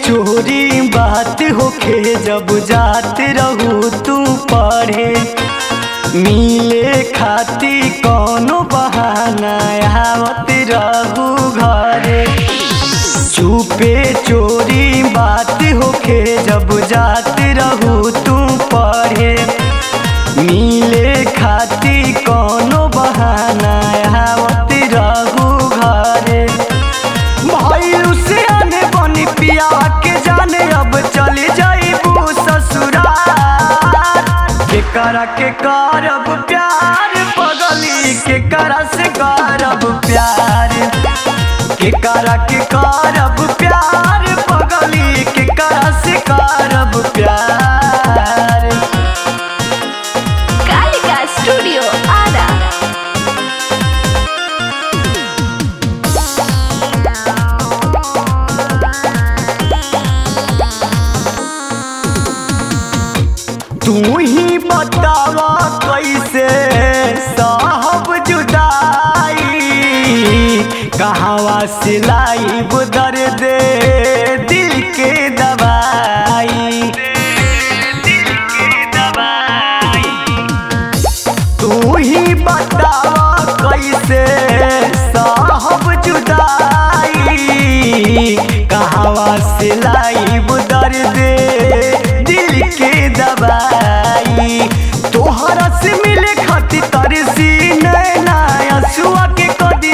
चोरी बात होखे जब जात रहू तू पढ़े मिले खाती कौनो बहाना आवत रहू घरे चुपे चोरी बात होखे जब जात रहू तू पढ़े मिले खाती कौनो बहाना आवत रहू घरे भइल से आने बनी पिया के जाने अब चले जाइबू ससुराल के करा के करब प्यार पगली के करा से करब प्यार के करा के करब प्यार पगली के करा से करब प्यार कालिका स्टूडियो आरा तू ही बतावा कैसे साहब जुदाई कहवा सिलाई बुदर दे दिल के दवाई तू ही बतावा कैसे साहब जुदाई कहवा सिलाई बुदर दे दिल के दवाई तोहरा से मिले खातिर तरसी नैना असुआ के कदी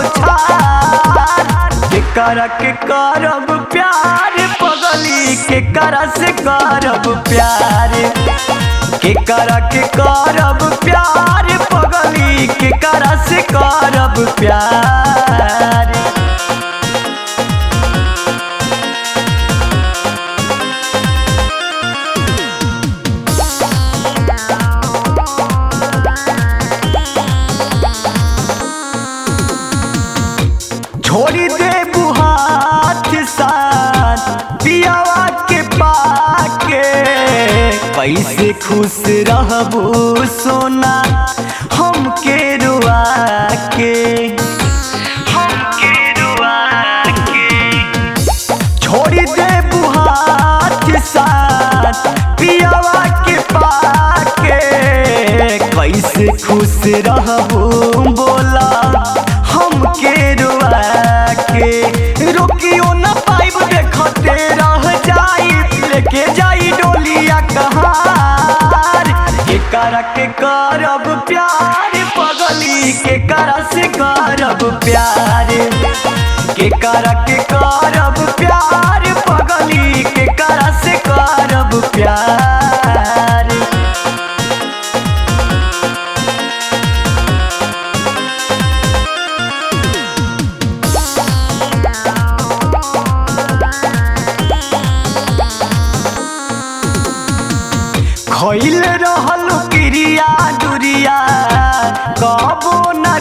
बौछार के कर के करब प्यार पगली के कर से करब प्यार के कर के करब प्यार पगली के कर से करब प्यार छोड़ी दे बुहात साथ पियावा के पाके कैसे खुश रहबू सोना हमके रुआ के हमके रुआ के छोड़ी दे बुहात साथ पियावा के पाके कैसे खुश रहबू बोला हमके रुआ के रोकियो न पाइब देखते रह जाई लेके जाई डोलिया कहार के कर के करब प्यार पगली के कर से करब प्यार के कर के करब प्यार पगली के कर से करब प्यार खैल रहल क्रिया दुरिया कबो न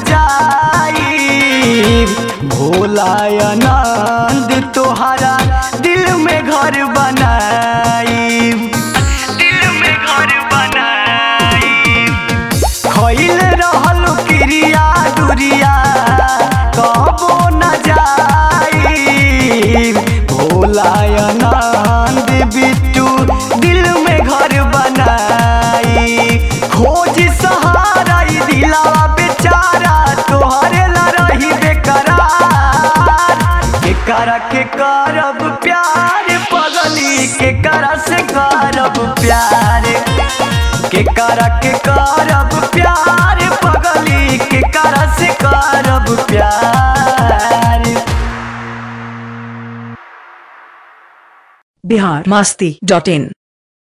जाई भोला आनंद तोहरा दिल में घर बनाई दिल में घर बनाई खैल रहल क्रिया दुरिया कबो न जाई भोला आनंद बिट्टू दिल में घर बनाई खोज सहारा ई दिलावा बेचारा तोहरे ला रही बेकरार के कर के करब प्यार पगली के कर से करब प्यार के कर के करब प्यार पगली के कर से करब प्यार बिहार मास्ती डॉट इन